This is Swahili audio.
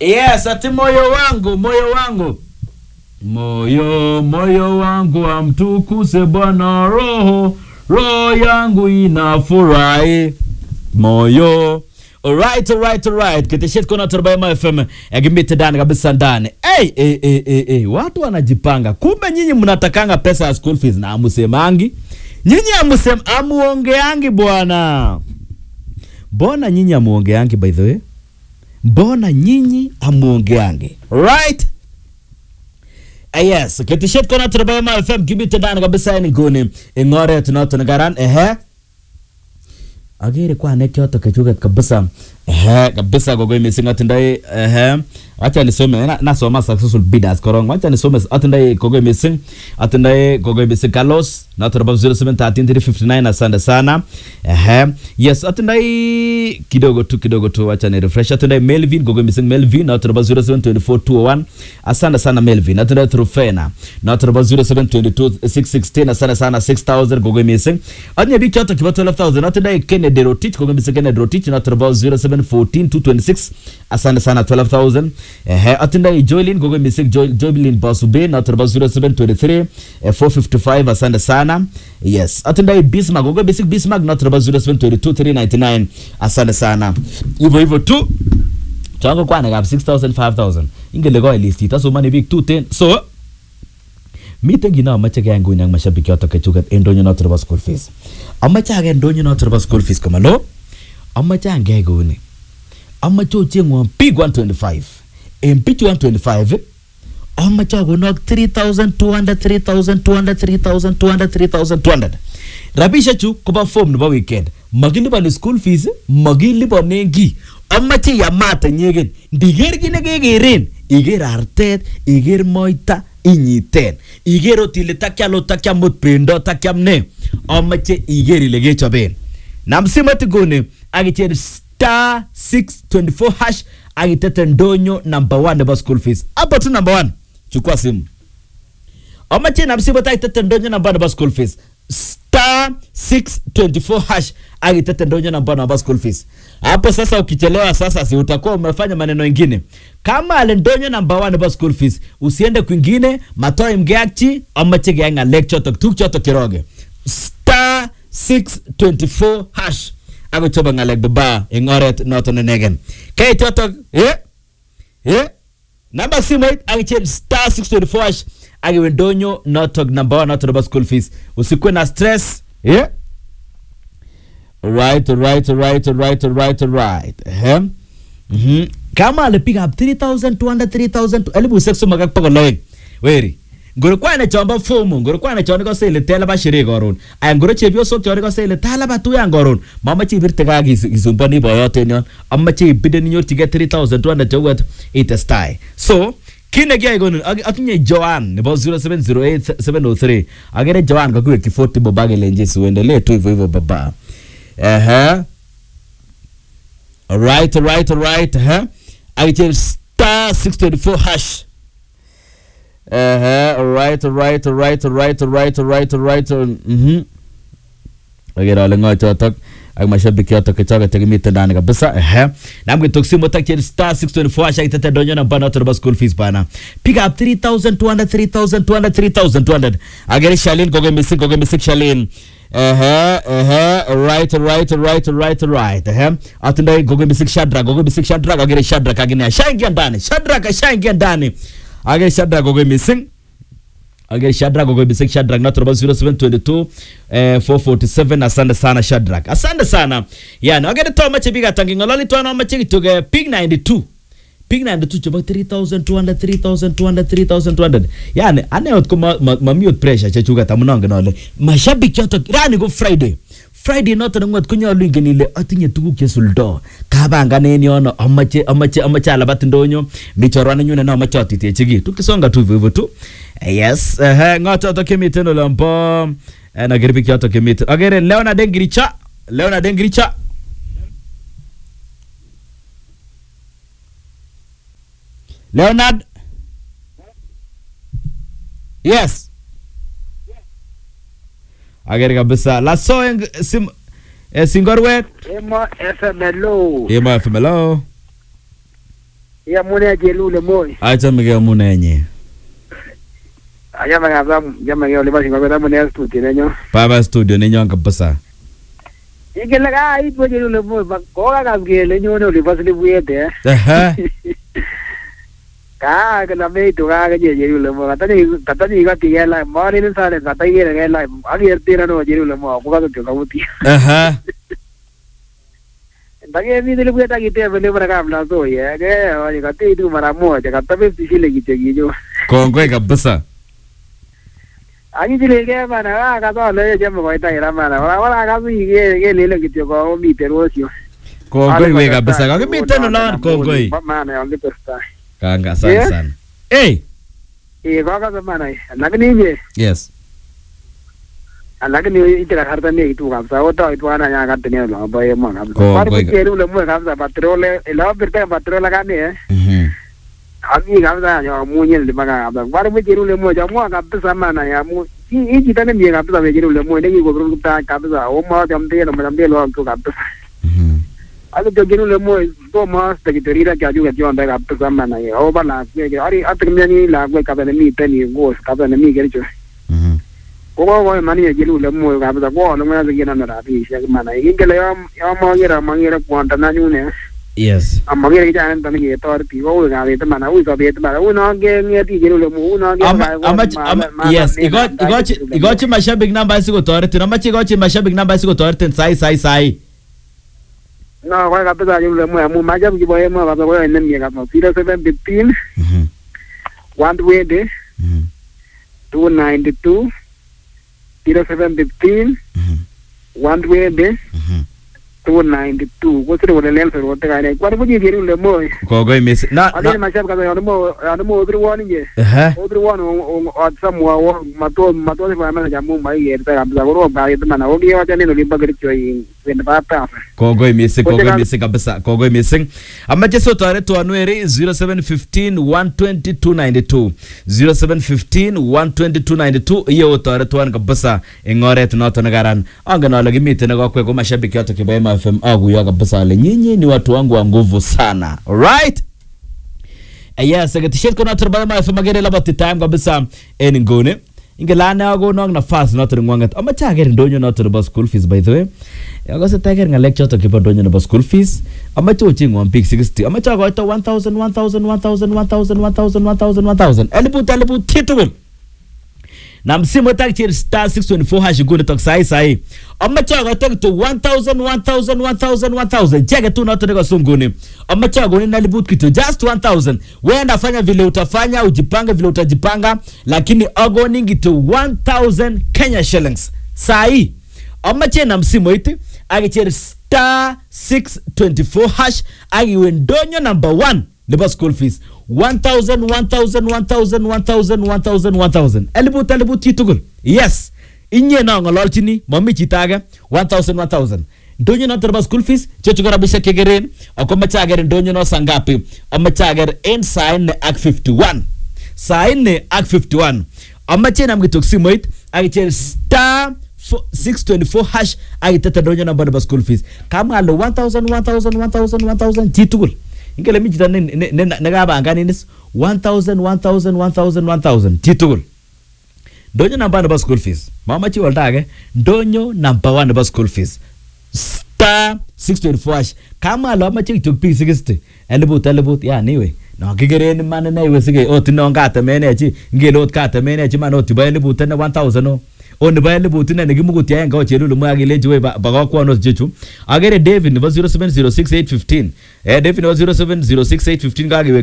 Yes, ati moyo wangu, moyo wangu. Moyo, moyo wangu amtukuse Bwana, roho, roho yangu inafurahi. Moyo. Alright, alright, alright. Kitishit kuna Turbaima FM. Egimite ndani kabisa ndani. Hey, hey, hey, hey, hey. Watu wanajipanga. Kumbe nyinyi mnatakanga pesa ya school fees na amusemangi. Nyinyi amusem amuongeangi bwana. Mbona nyinyi amuongeangi by the way? Mbona nyinyi amuongeangi? Right? Uh, yes, kitishet kona Turbaima FM kibite ndani kabisa ni guni. Ingore tunatonagaran ehe. Agere kwa ne kyoto kechuket kabisa. Ehe, kabisa gogo missing atindai ehe. Acha nisome na, nasoma successful bidders korong. Acha nisome atindai gogo missing. Atindai gogo missing Carlos na turaba 0713 asante sana. Ehe. Yes, atindai kidogo tu kidogo tu acha ni refresh. Atindai Melvin gogo missing Melvin na turaba 0724201. Asante sana Melvin. Atindai Trufena na turaba 0722616 asante sana 6000 gogo missing. Anya bi kyoto kiba 12000 atindai Kennedy Rotich gogo missing Kennedy Rotich na turaba 0714226 asante sana 12000 ehe atindai Joylin gogo missing Joy- Joylin Basube na turaba 0723 eh, 455 asante sana yes atindai Bismarck gogo basic Bismarck na turaba 0722 399 asante sana hivyo hivyo tu chango kwane kap 6000 5000 ingele ko listit asomani biik tuten so miten kit neomoche keyai nguni ak mashabik chotok kechuket en ndonyo noton nebo school fees amoche ake ndonyo noton nebo school fees komalo amoche angeyai kouni amoche ochengwon big 125 en bichu 125 amoche akonok 3200 3200 3200 3200 rabishechu kobo form nebo weekend makiliponi school fees makiliponen kiy amoche yamat inyegen ndiker kit nekekeren iker artet iker moita inyiten iker ot ile takial ot takiam ot bendo takiam ne amoche iker ile kechoben nam simoit nguni ak icher star 624 hash ak itete ndonyo number 1 nebo school fees hapo tu number 1 chukua simu amache na msibo tai tete ndonyo namba namba school fees star 624 hash ak itete ndonyo namba namba school fees hapo sasa ukichelewa sasa si utakuwa umefanya maneno ingine kama ale ndonyo namba 1 nebo school fees usiende kwingine matoi mgeakchi amache keyai ng'alek chotok tuk chotok kiroge star 624 hash akochobe ng'alek baba eng oret noton inegen keit chotok eh eh namba simoit akichel star 624 hash akiwe ndonyo notok number one notok nebo school fees usikwe na stress yeah? right right right right right right ehe mhm kama alipiga 3200 3000 elibu isek somok ak bokol oeng weri ngoro kwane chombo fomu ngoro kwane chon ikose ile telaba sherehe koron aya ngoro chepyosok chon ikose ile talaba tuyan koron mamache ibirte kaa kis- kisumboni boyoten yon amache ibiden inyorchigei 3200 cheuet itestai so kit nekiyai konin ak- atinye Joan nebo 0708703 akere Joan kakiwekyi 40 boba kelenji siuendelee tu hivyo hivyo baba ehe alright alright alright ehe akichel star 624 hash ehe alright alright alright alright alright alright alright mhm agere ale ng'o chotok ak mashabik chotok kechoket chekimiten ndani kabisa ehe nam kitok simot ak chel star 624 hash akitete ndonyo namba noto nebo school fees bana pick up 3200 3200 3200 agere Shalin koge missing koge missing Shalin ehe ehe right right right right right ehe atindai gogo missing Shadrack gogo missing Shadrack agere Shadrack agine ashaingia ndani Shadrack ashaingia ndani agere Shadrack gogo missing agere Shadrack gogo missing Shadrack not about 0722 eh, 447 asante sana Shadrack asante sana yani agere to mache biga tangi ngololi to no mache kituge pig 92 pig 92 chebo 3200 3200 3200 yani ane ot ko ma- ma- mami ot pressure chechuket amun angen ale mashabik chotok rani ko friday friday noton ngwet konyolu ingen ile atinye tuguk chesuldo kabanganen yono amache amache amache alabat ndonyo mi chorwanenyun ne amache atitechi ki tukisonga tu hivyo hivyo tu Eh, yes ehe ng'o chotok chemiten olombo eh, nager biik chotok chemiten agere leonard engiricha leonard engiricha leonard yes agere kabisa laso eng sim eh, singorwet Emo FMLO. emo fmlo Iamune chelule moi. Achamegei amunenyi. Ayama kabisa jamani ole singo kwa mune studio nenyo. Baba studio nenyon kabisa. Ikele ka ipo chelule moi ba ko ka kele nyone ole basili buyete. Aha. Ka ke la me to ka ke chelule moi. Katani katani ka tigela mari ni sale katani ke la ali ertira no chelule moi ko ka to ka buti. Aha. Ndage mi dile buyeta kite vele para kabla so ye ke oye kati tu mara moja kata 50 shilingi chegijo. Kongoi kabisa. Ani dile ke mana ka ka to le je mo ita ira mana. Wala wala ka mi ke ke lele kityo ko mi terosio. Kongoi we kabisa. Kakimiten olon kongoi. Mana yangu pesta. Kanga sana Yeah. sana. Hey. Eh ko ka mana. Lakini je Yes. lakini itira harta ne itu kabisa oto itu ana ya ka tene lo ba ye mo kabisa. Ko- Par ko- ko ke le mo kabisa patrole ela birte patrole ka ne. Mhm. Ami kabisa yo munye le maka kabisa. Par mo ke le mo ja mo kabisa mana ya mu i i kita ne mi kabisa me ke le mo ne ki ko ru ta kabisa o mo jam de no jam de lo ko kabisa. Mhm. Ado ke le mo to mas te ki terira ka ju ke jo anda kabisa mana ya o ba la ke ari atre mi ni la ko kabisa ne mi te ni go kabisa ne mi ke jo. Mhm. ko ko ko mani ye jilu le mo ka ba ko no ma ke na na bi she mana yin ke le yo yo mo ngira mo ngira ko anta na ju ne Yes. amma ngira ke jan tan ke to ti ko ga be ta mana u ko be ta mana u no ge nge ti jilu le mo u no ge Ama, ama, ama, yes, igochi igochi igochi mashabiki namba isi kutoretin. Amache igochi mashabiki namba isi kutoretin sai sai sai. no ko ka ta jilu le mo mu ma jab ki boye mo ka ko ne mi ka mo 0715 Mhm. 120 Mhm. 292 0715 Mhm. 120 Mhm. 292 ko sire wala lel so te ka ne kwa ko ji jilu le mo Kongoi misi. Na Ade na. mashab kaza yana mo yana mo otro one nje. Aha. Otro one o o samwa o mato mato se fama ya mo mai yer ta kabza ko ba yet mana o biya ta ne no limba gari choi wen ba pa. Kongoi missing, Kote kongoi ka- missing kabisa, kongoi missing. Amache so tare to anweri 0715 120 292. 0715 120 292 iyo tare to an kabisa eng oret noto nekaran. Angen ale kimiten nekakwe ko mashabiki yote kiba MFM akuyo kabisa ale nyinyi ni watu wangu wa nguvu sana. Alright? yes ketisiet ko noto nebo MFM agere labati time kabisa en nguni ingelane akonok nafas noto nengwanget amache aker ndonyo noto nebo school fees by the way akose taker ngalek choto kibo ndonyo nebo school fees amache ochengwon biik 60 amache akoito 1000 1000 1000 1000 1000 1000 1000 eliput eliput chitugul na msimu takchir star 624 hash nguni tok sai sai amache akoito kityo 1000 1000 1000 1000 cheke tu noto niko nguni amache akoni na eliput kityo just 1000 wenda fanya vile utafanya ujipange vile utajipanga lakini agoni kityo 1000 Kenya shillings sai amache na msimu iti akicher star 624 hash akiwe ndonyo number 1 nebo school fees 1000 1000 1000 1000 1000 1000 eliput eliput chitugul yes inye no ng'ololchini mami chito age 1000 1000 ndonyo noto nebo school fees chechu ko rabisiek chekeren ako mache aker ndonyo no sangapi amache aker en saa nne ak 51 saa nne ak 51 amache nam kitok simoit akicher star fo- 624 hash akitete ndonyo namba nebo school fees kamwa ale 1000 1000 1000 1000 chitugul ingele mi chito ne- ne- ne- nekapanganinis 1000 1000 1000 1000 chitugul ndonyo namba nebo school fees mamachi olda age ndonyo namba 1 nebo school fees star 624 hash kamwa ale amache kityok biik 60 eliput eliput yani iwe no kikeren iman ine iwe sige ot ino katemene chi ngele ot katemene chi man ot ibo eliput ine 1000 o o nebo eliput ine nekimukuti aenge ochelulu mwe akilenchi we bakakwan ot chechu akere david nebo 0706815 eh david nebo 0706815 kakiwek